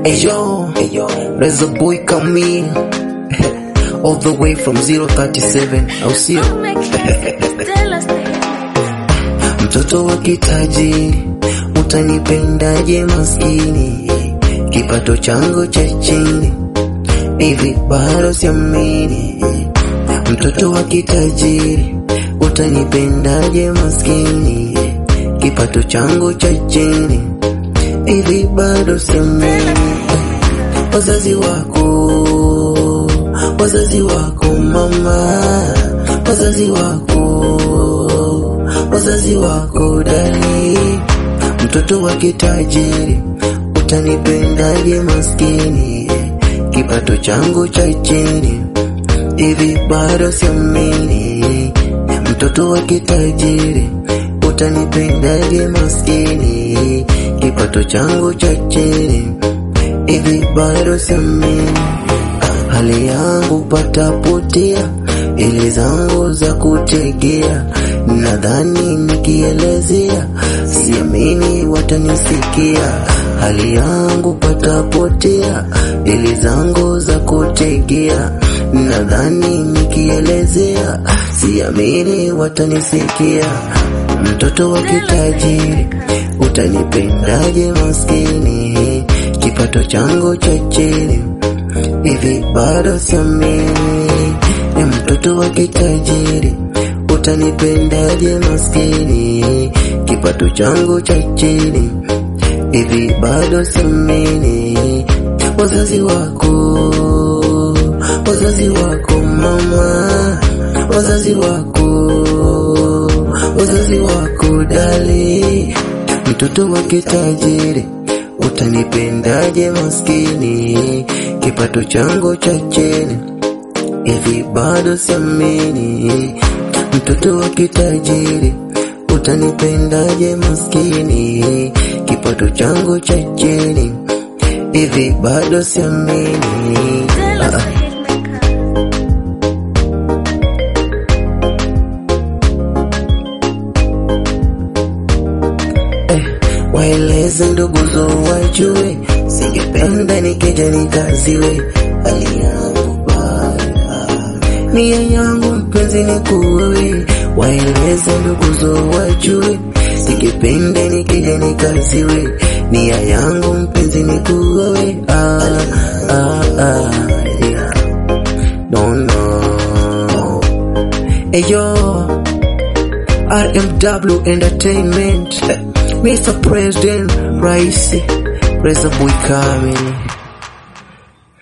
Ayo, Reza boy Camille all the way from 037 au sio? Mtoto wa kitajiri, utanipendaje maskini? Kipato changu cha chini, hivi bado siamini. Mtoto wa kitajiri, utanipendaje maskini? Kipato changu cha chini, hivi bado siamini. Wazazi wako, wazazi wako mama, wazazi wako, wazazi wako dali, mtoto wa kitajiri, utanipendaje maskini? Kipato changu cha chini, hivi bado siamini. Mtoto wa kitajiri, utanipendaje maskini? Kipato changu cha chini, hivi bado siamini. Hali yangu patapotea, ili zangu za kutegea, nadhani nikielezea, siamini watanisikia. Hali yangu patapotea, ili zangu za kutegea, nadhani nikielezea, siamini watanisikia. Mtoto wa kitajiri, utanipendaje maskini? Kipato changu cha chini hivi bado siamini. Ni mtoto wa kitajiri, utanipendaje maskini? Kipato changu cha chini, hivi bado siamini. Wazazi wako, wazazi wako mama, wazazi wako, wazazi wako dali, mtoto wa kitajiri utanipendaje maskini? Kipato changu cha chini, hivi bado siamini. Mtoto wa kitajiri, utanipendaje maskini? Kipato changu cha chini, hivi bado siamini. Ah, ah. Waeleze ndugu zo wajue, singependa nikija nikaziwe hali yangu baya, nia yangu mpenzi ni kuwe. Waeleze ndugu zo wajue, singependa nikija nikaziwe nia yangu mpenzi ni kuwe. Ah, ah, ah, yeah. Don't know. Eyo, RMW Entertainment Mr. President Raisi Reza Boy Kamili